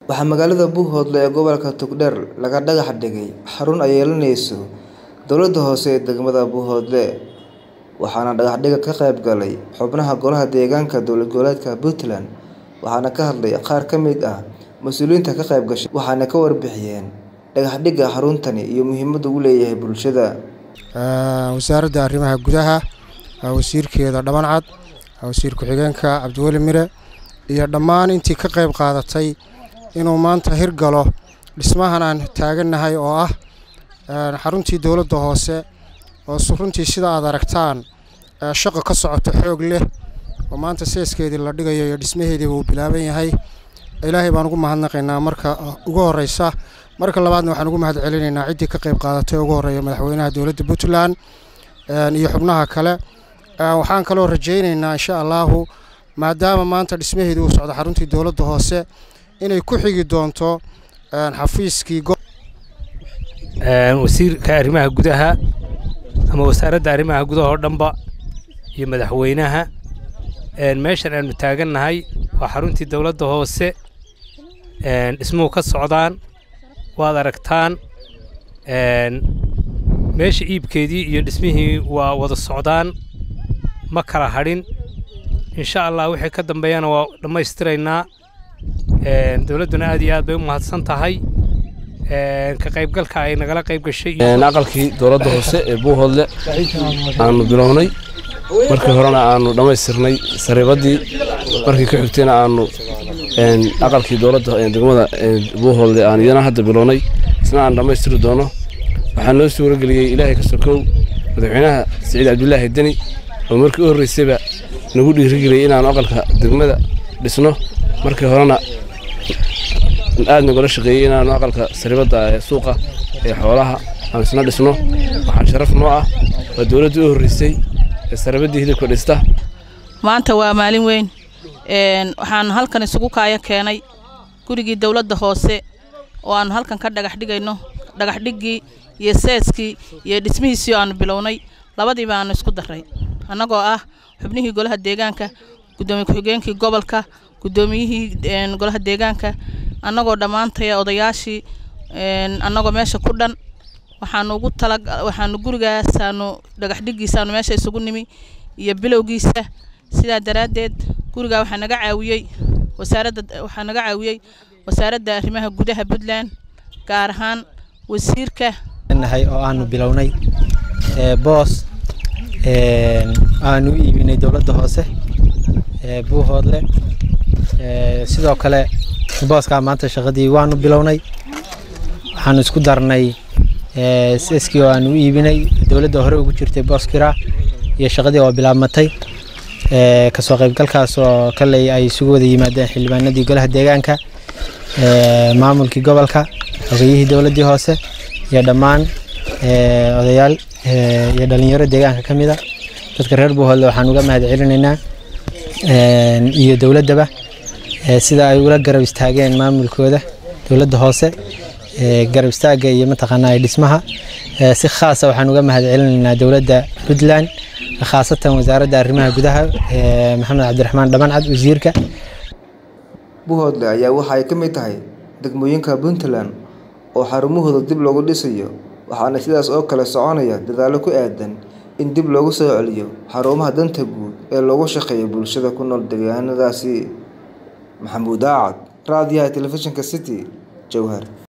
Waxaa magaalada Buuhoodle ee gobolka Togdheer laga dhagax dhigay xarun ay yeelanayso dowladda hoose ee degmada Buuhoodle, waxaana dhagaxdhigga ka qayb galay xubnaha Golaha Deegaanka Dowlad Goboleedka Puntland, waxaana ka hadlay qaar ka mid ah mas'uuliyiinta ka qayb gashay, waxayna ka warbixiyeen dhagaxdhigga xaruntani iyo muhiimadda uu u leeyahay bulshada. wasaaradda arrimaha gudaha wasiirkeeda Dhammancad wasiir ku-xigeenka Cabdiweli Mire iyo dhammaan intii ka qayb qaadatay inuu maanta hirgalo dhismahan aan taagannahay oo ah xaruntii dowladda hoose oo runtii sida aad aragtaan shaqo ka socoto xoog leh oo maanta seeskeedii la dhigayo iyo dhismaheedii uu bilaaban yahay ilaahay baan ugu mahadnaqaynaa marka ugu horeysa marka labaadna waxaan ugu mahad celinaynaa ciddii ka qayb qaadatay ugu horeeya madaxweynaha dowladda Puntland iyo xubnaha kale waxaan kaloo rajaynaynaa insha Allahu maadaama maanta dhismaheedii uu socdo xaruntii dowladda hoose inay ku xigi doonto xafiiskii wasiirka arrimaha gudaha ama wasaaradda arrimaha gudaha oo dhanba iyo madaxweynaha meeshan aanu taagannahay waa xaruntii dowladda hoose dhismuhu ka socdaan waad aragtaan meesha iibkeedii iyo dhismihii waa wada socdaan ma kala hadhin insha allah wixii ka dambeeyana waa dhammaystiraynaa dowladduna aad iyo aad bay u mahadsan tahay ka qaybgalka ay nagala qayb gashay aqalkii dowladda hoose ee buuhoodle aanu bilownay markii horena aanu dhammaystirnay sariibaddii markii ka xigtayna aanu aqalkii dowladda degmada buuhoodle aan iyana hadda bilownay isna aan dhammaystiri doono waxaa noo suurageliyey ilaahay ka sokow madaxweynaha siciid cabdulaahi deni oo markii u horreysayba nagu dhiirigeliyey inaanu aqalka degmada dhisno markii horena aad nagula shaqeeyey inaanu aqalka saribadda ee suuqa ee xoolaha aan isna dhisno waxaa sharaf noo ah waa dowladdii u horreysay ee saribaddii hilibka dhista maanta waa maalin weyn waxaan halkan isugu kaaya keenay gurigii dowladda hoose oo aanu halkan ka dhagax dhigayno dhagaxdhiggii iyo seeskii iyo dhismihiisii aanu bilownay labadiiba aanu isku darray annagoo ah xubnihii golaha deegaanka guddoomiye ku-xigeenkii gobolka guddoomiyihii golaha deegaanka annagoo dhammaantaya odayaashii annagoo meesha ku dhan waxaanu ugu tala waxaanu gurigaasaanu dhagaxdhiggiisaanu meesha isugu nimi iyo bilowgiisa sidaa daraaddeed gurigaa waxaa naga caawiyey wasaaradda waxaa naga caawiyey wasaaradda arrimaha gudaha puntland gaar ahaan wasiirka nahay oo aanu bilownay boos aanu u iibinay dowladda hoose buuhoodle sidoo kale booskaa maanta shaqadii waanu bilownay waxaanu isku darnay seeskii oo aanu u iibinay dowladda hore ugu jirtay booskira iyo shaqadii oo bilaabmatay kasoo qaybgalkaas oo kaley ay isugu wada yimaadeen xildhibaanadii golaha deegaanka maamulkii gobolka xogeyihii dowladdii hoose iyo dhammaan odayaal iyo dhalinyaro deegaanka ka mid a dadka reer buuhoodle waxaan uga mahad celinaynaa iyo dowladdaba sida ay ula garab istaageen maamulkooda dowladda hoose garab istaagga iyo mataqaanaa dhismaha si khaasa waxaan uga mahad celinaynaa dowladda puntland khaasatan wasaaradda arrimaha gudaha maxamed cabdiraxmaan dhammancad wasiirka Buuhoodle ayaa waxa ay ka mid tahay degmooyinka Puntland oo xarumahooda dib loogu dhisayo waxaana sidaas oo kale soconaya dadaallo ku aadan in dib loogu soo celiyo xarumaha danta guud ee loogu shaqeeyo bulshada ku nool deegaanadaasi maxamuud aacad raadiyaha telefishinka city jowhar